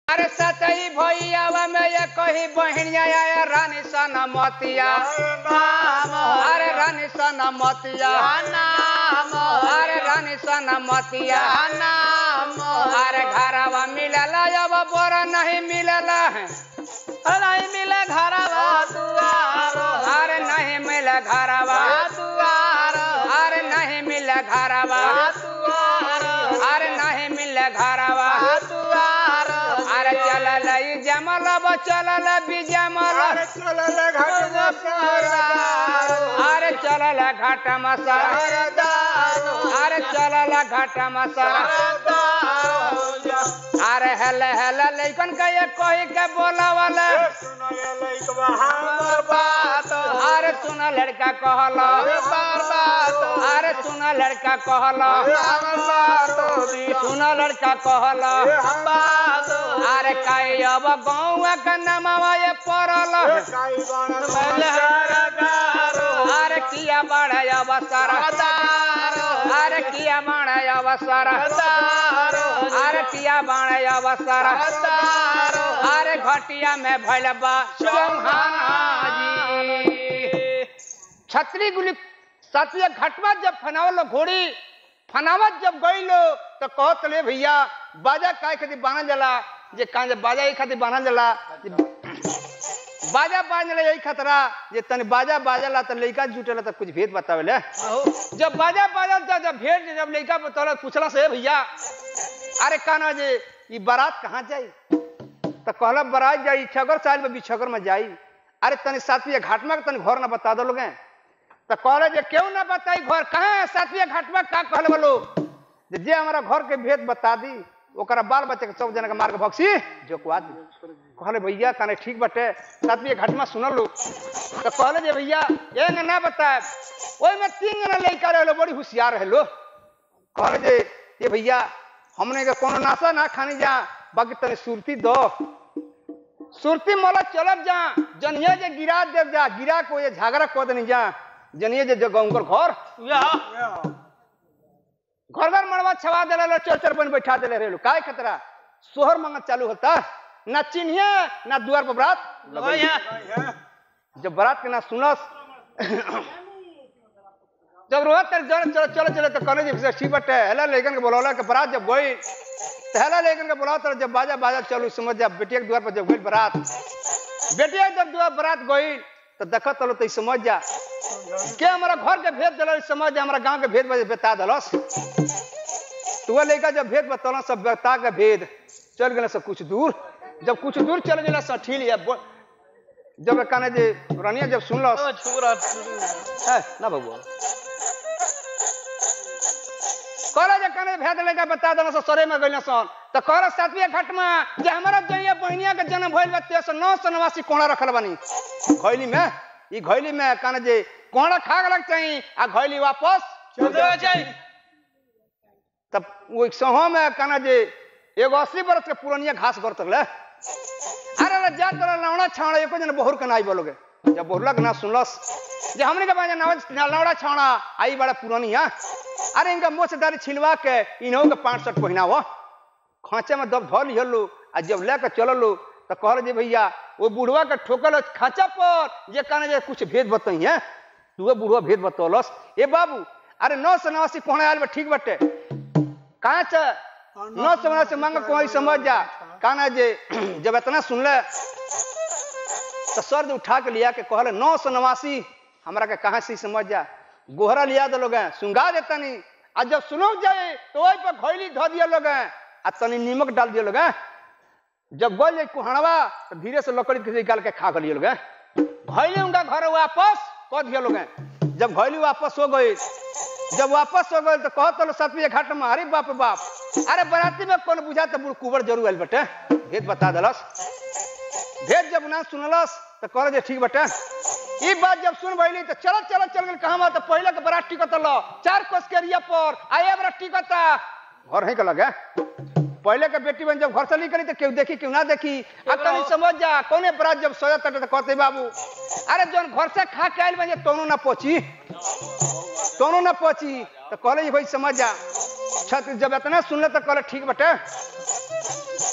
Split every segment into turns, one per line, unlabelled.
अरे सतई भैयावा में ये कही बहनिया आया रानी सन मोतिया अरे रानी सन मोतिया अरे रानी सन मोतिया अरे घरवा मिलला अब बोरा नहीं मिलला है
नहीं मिले घरवा दुआरो
अरे नहीं मिले घरवा
दुआरो
अरे नहीं मिले घरवा
दुआरो
अरे नहीं मिले घरवा
दुआरो
अरे चलल ई जमल अब चलल भी जमल अरे चलल घाट मसर अरे चलल घाट मसर अरे हेले हेले लइकन के ये कही के बोलावल अरे सुन लड़का कहल अरे सुन लड़का कहल सुन लड़का कहल अरे कई अब गाँव के नमवा ये पड़ल अरे किया बड़ा अवसर अरे किया बड़ा अवसर अरे किया बड़ा अवसर अरे घटिया में भैल बा जी छतरी गुली साथिया घटवा जब फनावल घोड़ी फनावत जब गईलो तो कहत ले भैया बाजा काय खातिर बांधल जाला जे कान जब बाजा एक खातिर बांधल जाला जे बाजा बांधल यही खतरा जे तने बाजा बाजला तो लइका जुटेला तो कुछ भेद बतावेले जब बाजा बाजल तो जब भेद जब लइका बतौला पूछला से भैया अरे काना जे ई बारात कहाँ जाई तो कहला बारात जाई छगर साल में बिछगर में जाई अरे तनी सातवीं घाटमा के तनी घर ना बता दो लोगे तो कहले जे क्यों ना बताई घर कहाँ है सातवीं घाटमा का कहल बोलो जे जे हमारा घर के भेद बता दी ओकरा बाल बच्चे के सब जना के मार के भक्सी जोकवा दी कहले भैया काने ठीक बटे सातवीं घाटमा सुनल लो तो कहले जे भैया ये ना बताए ओई में तीन जना लड़का रहे बड़ी होशियार रहे लो कहले जे ये भैया हमने के कोनो नाशा ना खानी जा बाकी तने सुरती दो सुरती मोला चलब जा जनिया जे गिरा देव जा गिरा को ये झगड़ा को दनी जा जनिए जे जगह घर घर घर मड़वा छवा दे रहे चल चल बन बैठा दे रहे काय खतरा सोहर मंगत चालू होता ना चिन्हिए ना दुआर पर बरात जब बारात के ना सुनस जब रोहत तक जन चलो चलो चलो तो कहने जी ठीक बटे हेला लेकिन के बोलौला के बारात जब गई तो हेला लेकिन के बोला तो जब बाजा बाजा चलू समझ जा बेटिया के द्वार पर जब गई बारात बेटिया जब द्वार बारात गई तो देखत तलो तो समझ जा के हमारा घर के भेद दिल समझ जा हमारा गांव के भेद बता दिलस तो वह लड़का जब भेद बतौल सब बता के भेद चल गए सब कुछ दूर जब कुछ दूर चल गए सब ठीक है जब कहने जे रानिया जब सुनल ना बबुआ कहला जे कने भेद लेके बता देना सो सरे में गइल सन त कहला सातवीं घाट में जे हमरा जइया बहनिया के जन्म भइल बा तेस नौ सौ नवासी कोणा रखल बानी घैली में ई घैली में कने जे कोणा खा गलक चाहिए आ घैली वापस तब वो एक सहो में कने जे एगो अस्सी बरस के पुरानिया घास गर तकले अरे रे जा तोरा लौड़ा छाड़ा एको जन बहुर के नाई बोलोगे जब बहुरला के ना सुनलस जे हमने के बाजा लौड़ा छाड़ा आई बड़ा पुरानिया अरे इनका मोछदारी छिलवा के इन्हों के पांच सठ पहिनाव खांचे में दब धो लिहलो आ जब लेके चललो तो कहल जे भैया वो बुढ़वा के ठोकल खांचा पर जे कहने जे कुछ भेद बताई है तू वो बुढ़वा भेद बतौलस ए बाबू अरे नौ सौ नवासी कोहना आयल बा ठीक बटे कहाँ च नौ सौ नवासी मांग कोई समझ जा कहना जे जब इतना सुनले तो सर्द उठा के लिया के कहले नौ सौ नवासी हमरा के कहाँ से समझ जा गोहरा लिया दे लोग सुंगा दे तनी आ जब सुनो जाए तो वही पर घोली धो दिया लोग आ तनी नीमक डाल दिया लोग जब गोल जाए कुहड़वा तो धीरे से लकड़ी के निकाल के खा गलिए लोग घोली उनका घर वापस कह दिया लोग जब घोली वापस हो गई जब वापस हो गए तो कहत लो सतवीं घाट में अरे बाप रे बाप अरे बराती में कौन बुझा तो बुढ़ कुबर जरूर आयल बटे भेद बता दलस भेद जब ना सुनलस तो कहल जे ठीक बटे ई बात जब सुन भइली तो चल चल चल गल कहां तो पहले के बरात टिकत लो चार कोस के एरिया पर आए बरात टिकता घर है के लगे पहले के बेटी बन जब घर से निकली तो केहू देखी केहू ना देखी आ तनी समझ जा कौने बरात जब सोया तटे तो कहते बाबू अरे जौन घर से खा के आइल बन तोनो ना पहुंची तोनो ना पहुंची तो कहले भाई समझ जा छत जब इतना सुनले तो कहले ठीक बटे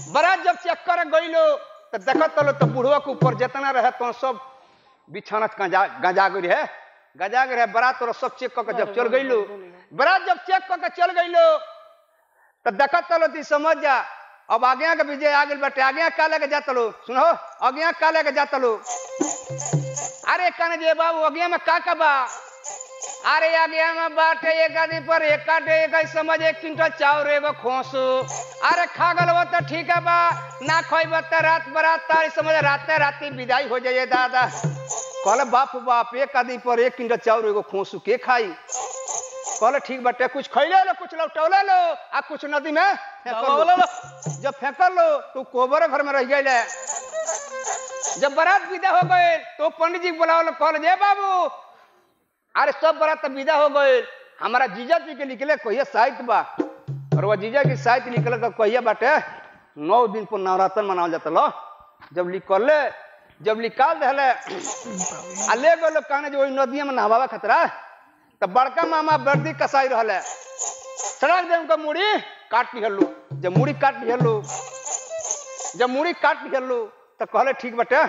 बरात जब चेक कर गईलो तो देखत लो तो बुढ़वा के ऊपर जितना रहे तो सब बिछाना गंजा गंजा गई है गंजा गई है बरात तोरा सब चेक करके जब चल गईलो बरात जब चेक करके चल गईलो तो देखत लो ती समझ जा अब आगे के विजय आ गई बाटे आगे का लेके जात लो सुनो आगे का लेके जात लो अरे कन जे बाबू आगे में का का बा अरे आगे में बाटे एक आदमी पर एक काटे एक ही समझ एक क्विंटल चाउर एगो खोसू अरे खा गल वो तो ठीक है बा ना खोइब तो रात बरात तारी समझ राते राती विदाई हो जाइए दादा कहले बाप बाप एक आदमी पर एक क्विंटल चाउर एगो खोसू के खाई कहले ठीक बाटे कुछ खैले लो कुछ लौटौले लो आ कुछ नदी में फेंकल लो जब फेंकल लो तो कोबर घर में रह गए जब बारात विदा हो गए तो पंडित जी बुलाओ कहल जे बाबू अरे सब बारात तो विदा हो गए हमारा जीजा जी के निकले कहिया साहित्य बा और वह जीजा की साहित्य निकले तो कहिया बाटे नौ दिन पर नवरात्र मनावल जाता लो जब निकलले जब निकाल दहले आ ले गए कहने जो वही नदिया में नहवावा खतरा तो बड़का मामा वर्दी कसाई रहले सड़क दे उनका मुड़ी काट लिहलू जब मुड़ी काट लिहलू जब मुड़ी काट लिहलू तो कहले ठीक बटे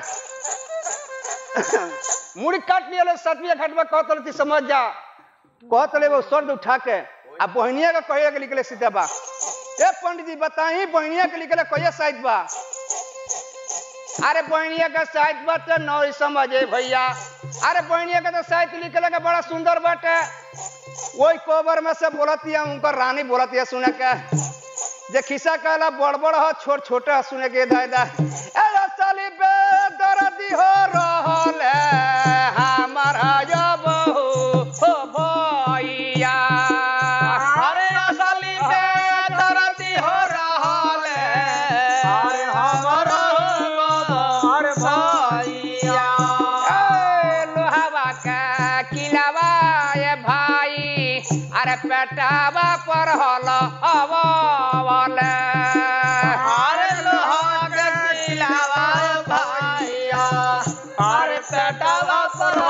मुड़ी काट लिहलो सतविया घटवा कहत रही समझ जा कहत रहे वो सर्द उठा के आ बहनिया का कहिया के निकले सीधा बा ए पंडित जी बताई बहनिया के निकले कहिया साइड बा अरे बहनिया का साहित्य बात तो नौ समझे भैया अरे बहनिया का तो साहित्य निकले का बड़ा सुंदर बाटे वही कोबर में से बोलती है उनकर रानी बोलती है सुने के जे खिस्सा कहला बड़ बड़ हो छोट छोटे हो सुने के दाय दाय ए रसली बे दर्दी हो रहल है हमारा जो बहू हो भैया
अरे असली पे दर्दी हो रहल है अरे हमारा अरे भैया
ए, लोहावा का किलावा ये भाई अरे पेटावा पर हल अवल
अरे लोहा के किलावा भैया अरे पेटावा पर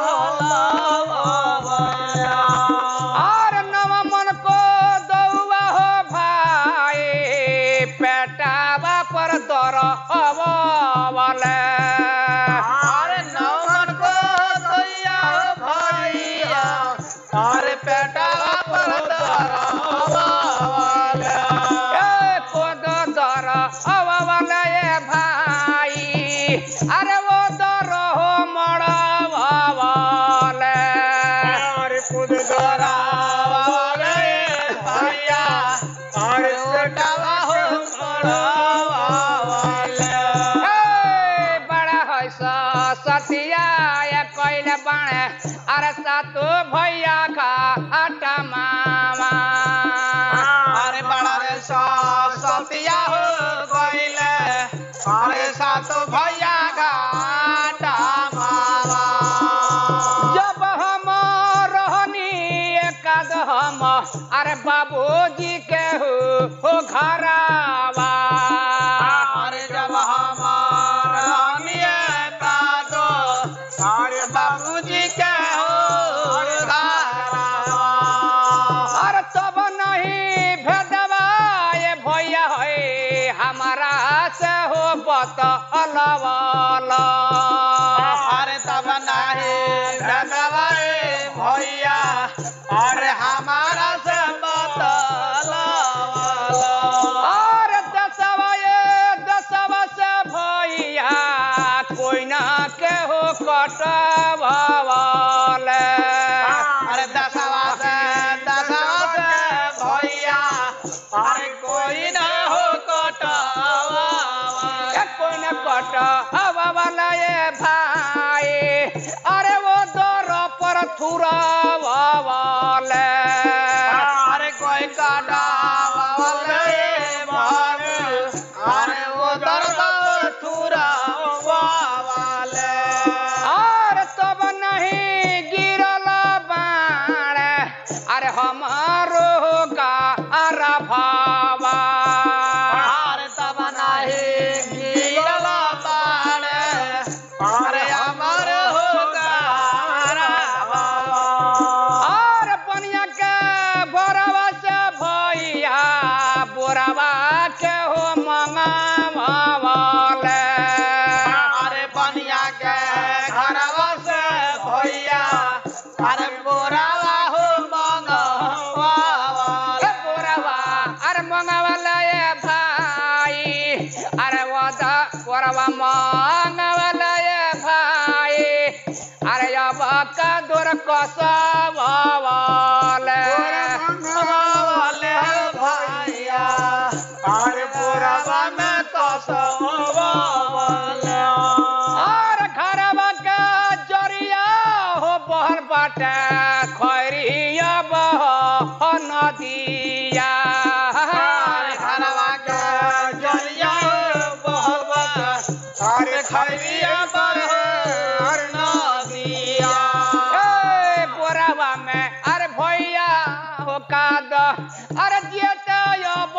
होला
और नव मन को दौआ हो भाई पेटावा पर दर अवल
अरे नौमन को दैया भैया अरे पेटावा पर दरवाल
ए कोद दर अवल ये भाई अरे वो दर हो मड़वल
अरे खुद दरावाल भैया अरे पेटावा हो मड़वाल
ए, बड़ा है सा सतिया ये कोइले बाणे अरे सातो भैया का आटा मामा
अरे बड़ा रे सा सतिया हो गइले अरे सातो भैया घाटा मामा
जब हम रहनी एकाद हम अरे बाबूजी के हो हो घरावा
अरे जब हमारा मिया का दो अरे बाबूजी के हो घरवा।
अरे तब नहीं भेदवा ये भैया है हमारा से हो बत अलवाला
अरे तब नहीं भगवाए भैया अरे हमारा से बतला
और दसवा ये दसवा से भैया कोई ना के हो कटवाल
अरे दसवा से दसवा से भैया अरे कोई ना हो कटवा
कोई ना कटवाल ये भाई अरे वो दर पर थुरावाल
अरे कोई कटावा भाग अरे वो दर्द थूरा वाले
और तब नहीं गिरल बाण अरे हमारो का अरा भावा
अरे तब नहीं गिरल बाण अरे अमर होगा
अरे वादा परवा मांगवल ये भाई अरे अब का दूर कसवाल
वाले भैया अरे पुरवा में कसवाले
और घरवा के जरिया हो बहल बाटे खैरिया बह नदिया
अरे हरवा के जलिया बहुत अरे खैरिया पर हर नदिया
ए, बोरावा में अरे भैया हो काद अरे जेते अब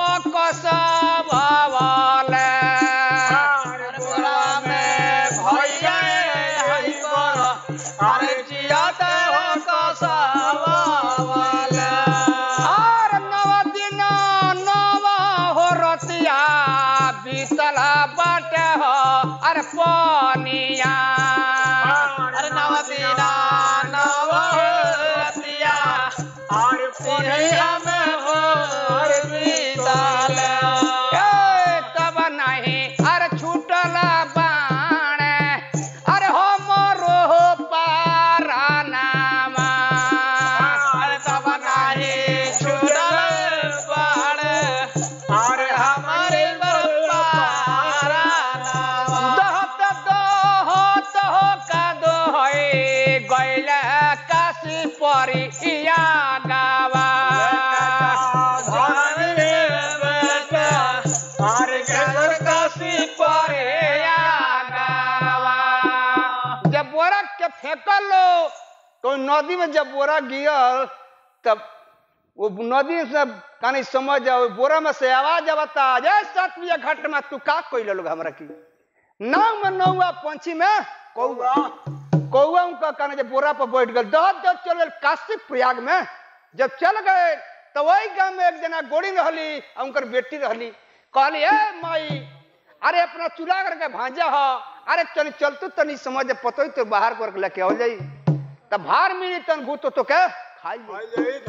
कसवाल
अरे पुरवा में भैया हई पर अरे जियाते हो कसवाले
और नव दिन नव हो रतिया बीतला बाटे हो अरे पनिया
अरे नवदीना नवतिया अरे पुनिया में हो अरे बीतल
ए, तब नहीं अरे छूटल बाण अरे हो मोरो पारा नामा
अरे तब नाही छुड़ल बाण अरे हमारे बरपारा नावा
दहत दहत हो का दोहै गैल काशी परिया गावा परिया गावा जब बोरा के फेंकल लो तो नदी में जब बोरा गिरल तब वो नदी से कहीं समझ जाओ बोरा में से आवाज आवता जय सतविया घाट में तू का कोई लोग हमरा की नाव में नौआ पंछी में कौआ कौआ उनका कहने जब बोरा पर बैठ गए दहत जब चल गए काशी प्रयाग में जब चल गए तो वही गांव में एक जना गोड़ी रहली और उनकर बेटी रहली कहली ए माई अरे अपना चूल्हा करके भांजा हो अरे चल चल तू तनी समझ पतो तो बाहर कर लेके हो जाई तब भार मिली तन भूत तो के खाई जाई।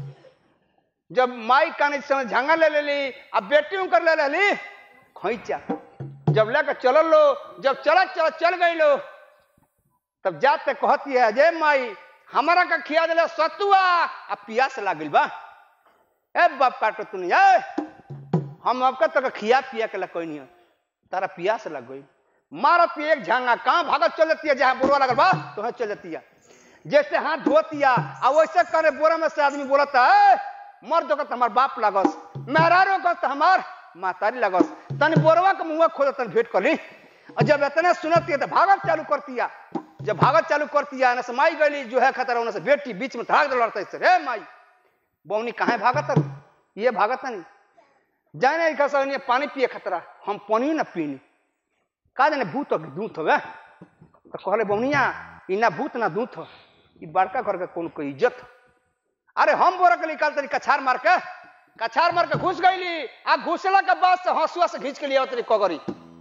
जब माई काने समय झांगा ले लेली अब बेटी उनकर ले लेली खोइचा जब लेकर चलल लो जब चलत चलत चल गई लो तब जाते कहती है जय माई हमारा का खिया दिला सतुआ आ पियास लागल बा ए बाप काटो तू नहीं ए हम आपका तक खिया पिया के कोई नहीं तारा पियास लग गई मारत एक झांगा कहाँ भागत चल जाती है जहाँ बोरवा लगल बा तो चल जाती है जैसे हाथ धोतिया आ वैसे करे बोरा में से आदमी बोलता है मर दो हमार बाप लागस मेहरारो कस हमार मातारी लगस तनी बोरवा के मुंह खोल तन भेंट करी और जब इतने सुनती है तो भागत चालू करतिया जब भागत चालू करतिया ना से माई गली जो है खतरा उन्हें से बेटी बीच में धड़ाक लड़ता है रे माई बौनी कहाँ भागत है? ये भागत नहीं जाने नहीं खसा नहीं पानी पिए खतरा हम पानी ना पीनी का जाने भूत हो कि दूत हो तो कहले बौनिया ई ना भूत ना दूत हो ई बड़का घर के कौन को इज्जत हो। अरे हम बोरा के निकाल तरी कछार मार के कछार मार के घुस गईली आ घुसला के बाद से हंसुआ से खींच के लिया तरी कगरी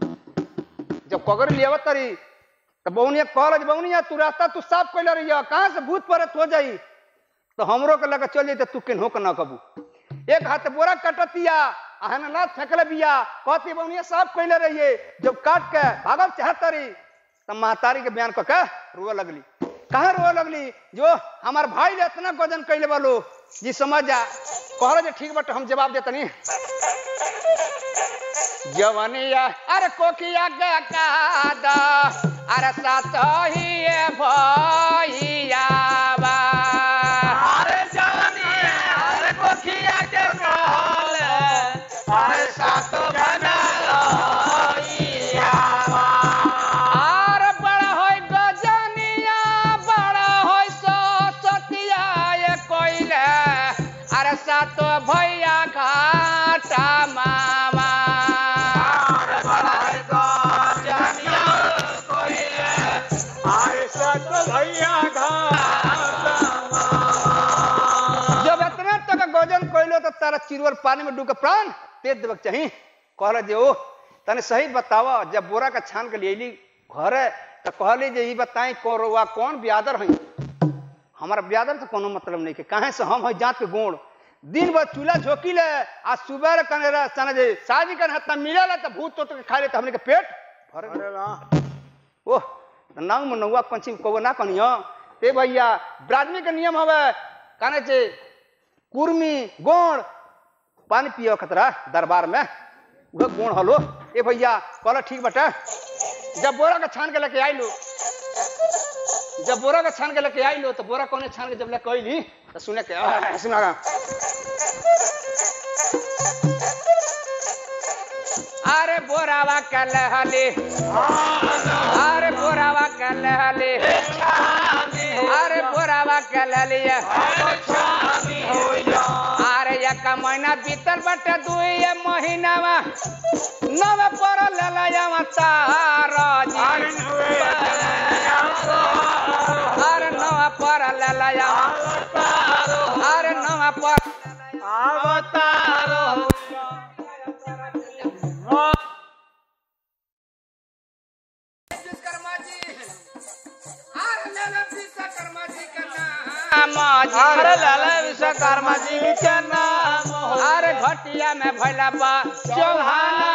जब कगरी लिया तरी तो बौनिया कहल जे बौनिया तू रास्ता तू साफ कैले रही कहाँ से भूत परत हो जाई तो हमरो के लगे चल जाते तू केनहो के ना कबू एक हाथ बोरा कटतिया आहन ना फेंकले बिया कहती बौनिया साफ कैले रहिए जब काट के भागल चाहतरी तब महतारी के बयान कह रोए लगली कहाँ रोए लगली जो हमार भाई ने इतना गजन कैले वालो जी समझ जा कहल जे ठीक बट हम जवाब देतनी जवनिया अरे कोकिया के कादा अरे साथ ही भैया बा
अरे जानी अरे कोखिया के कहल अरे सात बना
आर बड़ा होय गजनिया बड़ा होय सतिया ये कोइले अरे सातो भैया घाटा मामा
अरे सात भैया
जब इतना तक गजन कोइलो तो तारा चिरवर पानी में डूब के प्राण तेज देवक चाहिए कहल जे ओ तने सही बतावा जब बोरा का छान के लिए घरे तो कहली जे ई बताई कोरवा कौन ब्यादर हई हमारा ब्यादर तो कोनो मतलब नहीं के काहे से हम है जात के गुण दिन भर चूल्हा झोंकी ले आ सुबह कने रे सने जे शादी कर हत्ता मिलेला त भूत तो के खा ले त हमने के पेट भर गइल।
अरे वाह
ओह त नांग में नौवा पंछी को ना कनियो ते भैया ब्राह्मणी के नियम हवे काने से कुर्मी गोण पानी पियो खतरा दरबार में वह गोण हलो ए भैया कहला ठीक बटे जब बोरा के छान के लेके आइलो जब बोरा के छान के लेके आइलो तो बोरा कोने छान के जब लेके आइली तो सुने के आ, सुना अरे बोरावा के लहली अरे बोरावा के लहली अरे बोरावा के लहली अरे एक महीना बीतल बटे दुई महीनावा नव पर ललया तारा जी अरे नव पर ललया अरे नव पर
अवतारो
विश्वकर्मा जी अरे लाला विश्वकर्मा जी का नाम
अरे लाला विश्वकर्मा जी के नाम हो
अरे घटिया में भैला बा चौहाना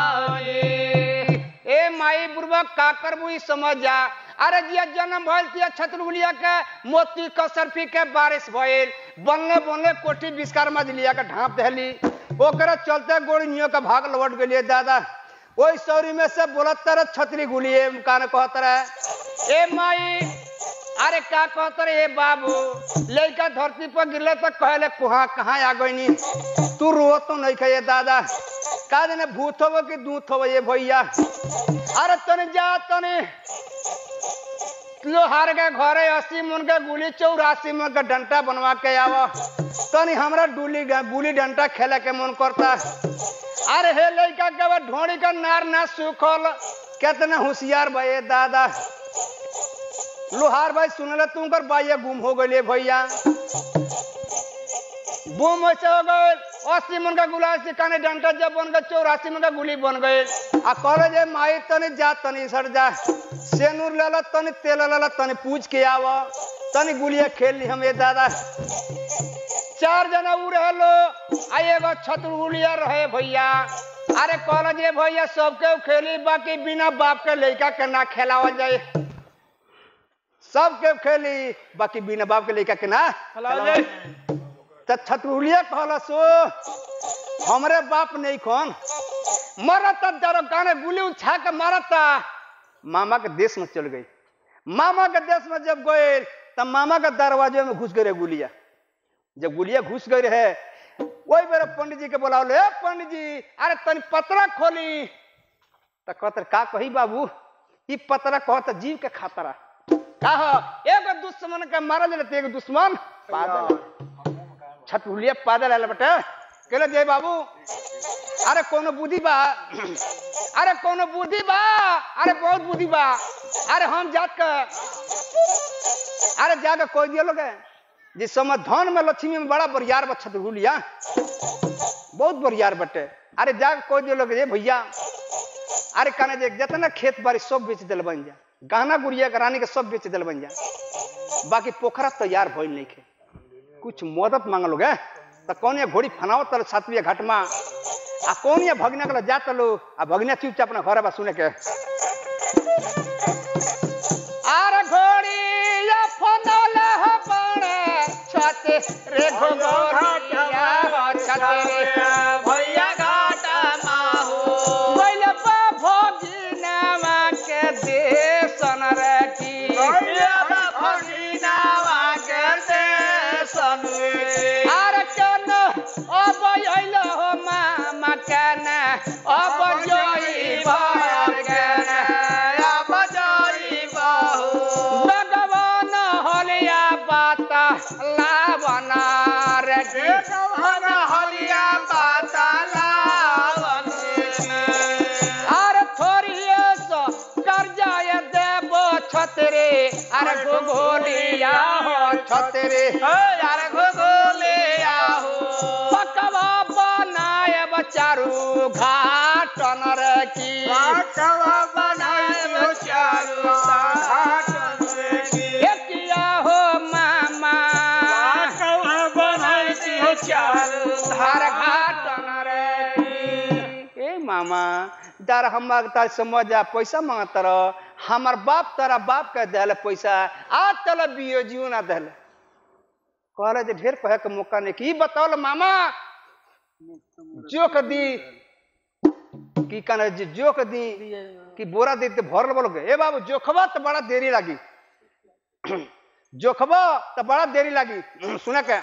ए माई बुर्बक का करबू ई समझ जा अरे जिया जन्म भइल तिया छतरगुलिया के मोती कसरफी के बारिश भइल बनले बनले कोठी विश्वकर्मा जी लिया के ढांप देली ओकरे चलते गोड़ी नियो के भाग लौट गेलिए दादा ओई सौरी में से बोलत तरह छतरी गुलिए कान कहत रहे ए माई अरे का कहत रे ए बाबू लड़का धरती पर गिरले तो कहले कुहा कहाँ आ गईनी तू रो तो नहीं कहे दादा का देने भूत हो कि दूत हो ये भैया अरे तने जा तने लोहार के घरे अस्सी मन के गुली चौरासी मन के डंटा बनवा के आव तनी हमरा डुली गुली डंटा खेले के मन करता अरे हे लड़का के बा ढोड़ी का नार ना सुखल कितना होशियार भैया दादा लोहार भाई सुनले तू कर बाइया गुम हो गए भैया गुम ऐसे हो गए अस्सी मन का गुलाब से काने डंटा जब बन गए चौरासी मन का गुली बन गए आ कहले जे माई तनी जा तनी सर जा सेनूर लेला तनी तेल लेला तनी पूछ के आव तनी गुलिया खेल ली हम ये दादा चार जना उ रहलो आ एगो छतुर गुलिया रहे भैया अरे कहल जे भैया सबके खेली बाकी बिना बाप के लड़का के ना खेलावल जाए सबके खेली बाकी बिना बाप के लड़का के ना
खेलावल जाए।
त छतुलिया कहल सो हमरे बाप नहीं कौन मरत जरा गाने गुली उछा के मारता मामा के देश में चल गई मामा के देश में जब गए तब मामा के दरवाजे में घुस गए गुलिया जब गुलिया घुस गई रहे वही मेरे पंडित जी के बोलावले "ए, पंडित जी अरे तनी पतरा खोली त कहत का कही बाबू ई पतरा कहत जीव के खातरा का हो एगो दुश्मन के मारल रहते एगो दुश्मन पागल छतुलिया पागल आयल बटे कहले जय बाबू अरे कोनो बुद्धि बा अरे कोनो बुद्धि बा अरे बहुत बुद्धि बा अरे हम जात के अरे जाके कोई दिया लोग जिस समय धन में लक्ष्मी में बड़ा बरियार बा छतुलिया बहुत बरियार बटे अरे जाके कोई दिया लोग ये भैया अरे कहने जे जितना खेत बाड़ी सब बेच दिल बन जा गहना गुड़िया के रानी के सब बेच दिल बन जा बाकी पोखरा तैयार भइल नहीं खे कुछ मदद मांग लोग तो कौन ये घोड़ी फनाओ तल सातविया घाट में आ कौन ये भगना के जा तलो आ भगना चुपचाप अपना घर बा सुने के आर घोड़ी या फनल ह बड़े छते रे घोड़िया छते रे
भैया घाटा माहू
बोले बा भगिनवा के देशन रे की
भैया भगिनावा के देशनुए
आर कन अब अइल हो मामा कन अब जोई भगन
अब जाई बाहू
भगवान हलिया बात लावन रे की
भगवान हलिया पातालावन
आर थोड़िए सो कर्जाय देबो छतरे अरे गोलिया हो छतरे
यार घोगोले आहू
पकवा बनाए बचारू घाटन रे की
कवा बनाए चारू घाटनुए की
एकिया हो मामा
कवा बनाए चारू
दार हम मांगता समझ जा पैसा मांगता रह हमार बाप तारा बाप के दहले पैसा आज तल बियो जियो ना दहले कहले जे ढेर कहे के मौका नहीं की बताओ मामा जोक दी की कने जे जोक दी कि बोरा दे भरल बोलोगे ए बाबू जोखबा तो बड़ा देरी लगी जोखबा तो बड़ा देरी लगी सुने के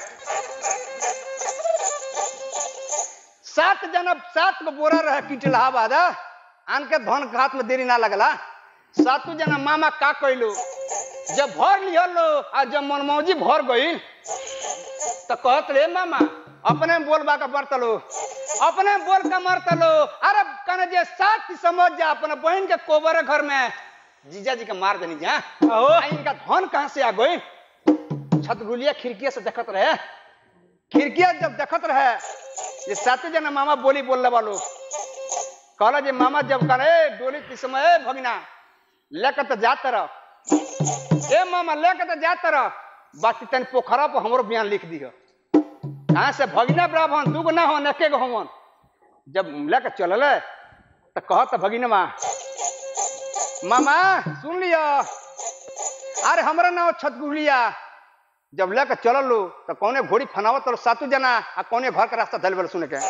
सात जना सात गो बोरा रहे किटला बादा आन के धन के हाथ में देरी ना लगला सातु जना मामा का कैलू जब भर लिहलो आ जब मनमौजी भर गई तो कहत रे मामा अपने में बोल बाका बरतलो अपने में बोल का मरतलो अरे कने जे साथ ही समझ जा अपने बहन के कोबर है घर में जीजा जी के मार देनी जा आ इनका धन कहां से आ गई छतगुलिया खिड़किया से देखत रहे खिड़किया जब देखत रहे ये सात जना मामा बोली बोलने वालो कहला जे मामा जब करे डोली के समय ए भगना लेकर तो जात रह ए मामा लेकर तो जात रह बाकी तन पोखरा पर हमरो बयान लिख दिह कहाँ से भगिना ब्राह्मण दूगो ना हो एके गो हमन जब लेकर चलल तो कहत भगिनमा मामा सुन लिया अरे हमरा नाम छतगुलिया जब लेकर चलल लो तो कौने घोड़ी फनावत रहो सातु जना आ कौने घर का रास्ता धल सुन के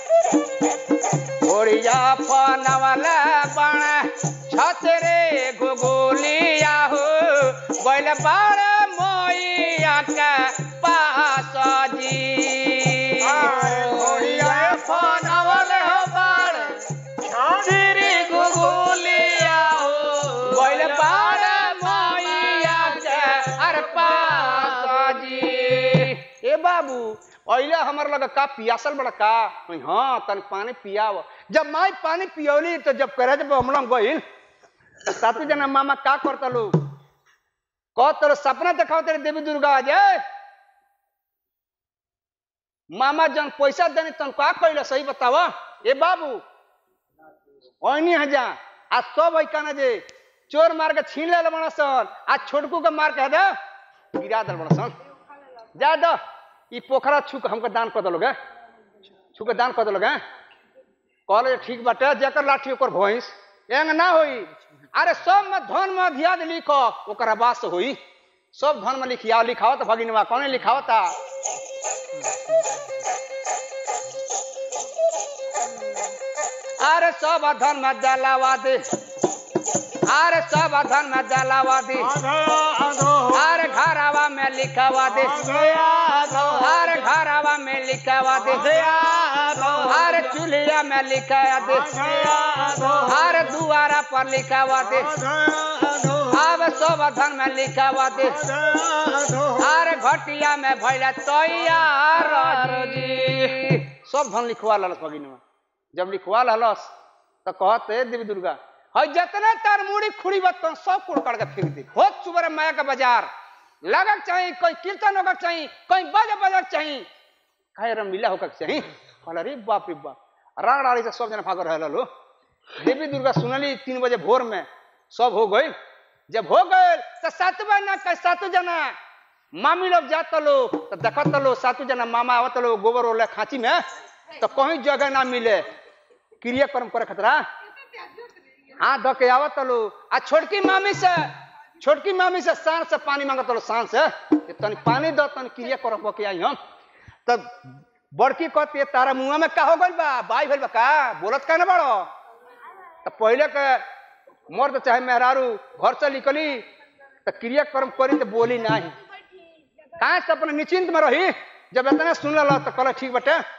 घोड़िया फनावला बण छत रे गुगुलिया हो बैल बाड़ मोइया के पास जी घोड़िया फनावले हो बाड़ श्री गुगुलिया हो बैल बाड़ मोइया के अरे पास जी ए बाबू अइले हमर लगे का पियासल बड़ा का कहीं हाँ तन पानी पियाव जब माई पानी पियौली तो जब करे जब हमला गइल तो सातु जना मामा का करता लो कह तोर सपना देखाओ तेरे देवी दुर्गा जय मामा जन पैसा देनी तन का कइले सही बतावा ए बाबू ओइनी हजा आ सब है काना जे चोर मार के छीन ले बड़ा सन आ छोटकू के मार के दे गिरा दल बड़ा सन जा दो ई पोखरा छू के हमको दान कर दलोगे छू के दान कर दलोगे कहले ठीक बाटे जेकर लाठी ओकर भैंस एंग ना होई अरे सब में धन में धियाद लिखो ओकर बास होई सब धन में लिखिया लिखाओ तो भगिनवा कौन लिखाओ ता अरे सब धन में जलावा दे अरे सब धन में जलावा दे अरे घरावा में लिखावा दे अरे घरावा में लिखावा दे अरे चूल्हिया में लिखा दे अरे दुआरा पर लिखावा दे अब सब धन में लिखावा दे अरे घटिया में भैला तैयार जी सब धन लिखवा ललस भगिनवा जब लिखवा ललस तो कहते देवी दुर्गा है जितने तार मुड़ी खुड़ी बतन सब कुड़ कर के फेंक दे होत सुबह माया का बाजार लगक चाहिए कोई कीर्तन होकर चाहिए कोई बज बजक चाहिए कहे रमीला होकर चाहिए कहला रे बाप रे बाप राग राड़ी से सब जना भाग रहे लो देवी दुर्गा सुनली तीन बजे भोर में सब हो गई जब हो गए तो सात ना कह सात जना मामी लोग जात लो तो देखत लो सातु जना मामा आवत लो गोबर ओले खांची में तो कहीं जगह ना मिले क्रियाक्रम करे खतरा हाँ धो के आवत लो आ छोटकी मामी से छोटकी मामी से सांस से पानी मांगत लो सांस से कि तनी पानी दो तनी क्रिया करब के आई हम तब बड़की कहती तारा मुंह में का हो गइल बा बाई भइल बा का बोलत का ना बड़ो तो पहले के मर्द चाहे मेहरारू घर से निकली तो क्रियाक्रम करी तो बोली नहीं कहाँ से अपने निश्चिंत में रही जब इतना सुन लो तो कहला ठीक बटे